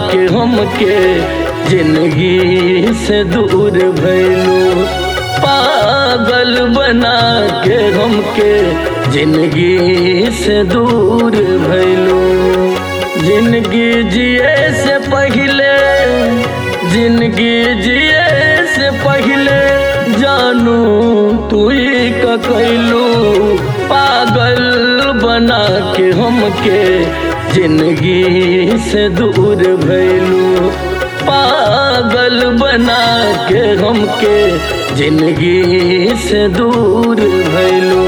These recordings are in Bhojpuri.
के हमके जिंदगी से दूर भैलू पागल बना के हमके जिंदगी से दूर भैलू जिंदगी जिए से पहले जिंदगी जिए से पहले जानू तू ही का कैलू पागल बना के हमके जिंदगी से दूर भैलू पागल बना के हमके जिंदगी से दूर भैलू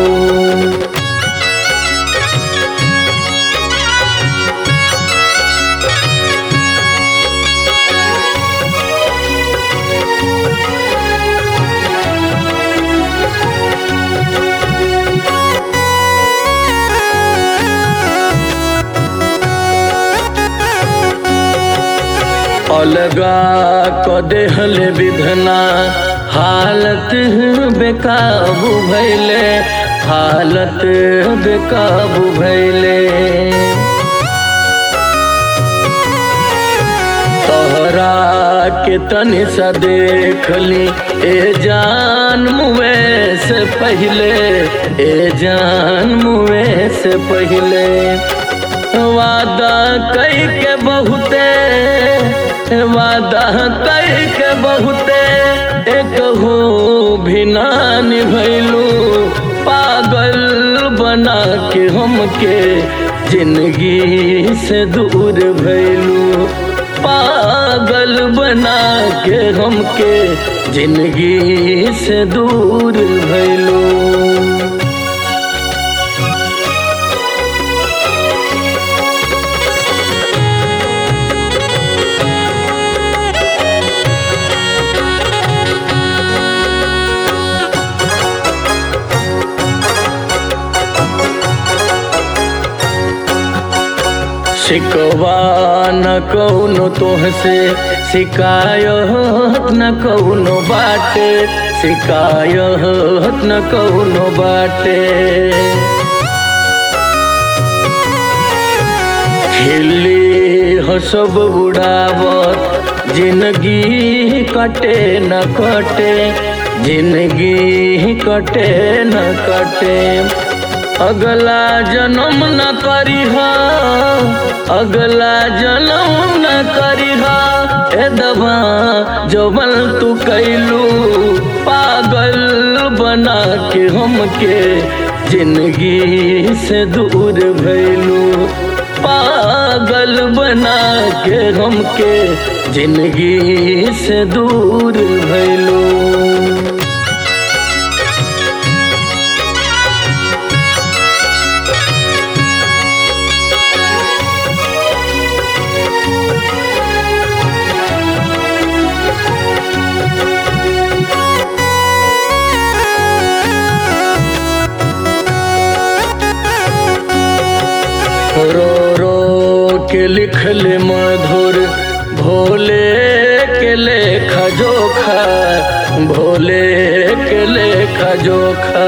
अलगा क देहल विधना हालत बेकाबू भैले हालत बेकाबू भैले तोहरा के तनि सा देख ली ए जान मुए से पहले ए जान मुए से पहले वादा कई के बहुते वादा कई के बहुते एक हो भी ना निभैलू पागल बना के हमके जिंदगी से दूर भैलू पागल बना के हमके जिंदगी से दूर भैलू शिकवा न कौनो तोहसे शिकायत न कौनो बाटे शिकायत न कौनो बाटे खिल्ली हो सब उड़ावत जिंदगी कटे न कटे जिंदगी कटे न कटे अगला जन्म न करीह अगला जन्म न करीह ए दबा जबल तू कैलू पागल बना के हमके जिंदगी से दूर भैलू पागल बना के हमके जिंदगी से दूर भैलू रो रो के लिखल मधुर भोले के लेखा जोखा भोले के लेखा जोखा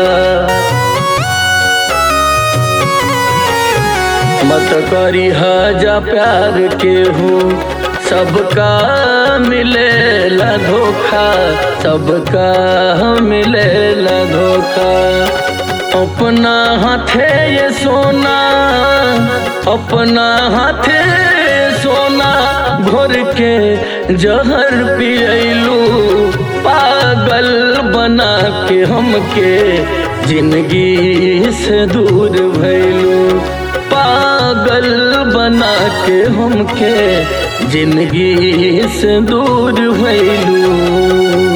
मत करी जा प्यार के हूँ सबका मिलेला धोखा सबका मिलेला धोखा अपना हाथे ये सोना अपना हाथे सोना घोर के जहर पियलू पागल बना के हमके जिंदगी से दूर भैलू पागल बना के हमके जिंदगी से दूर भैलू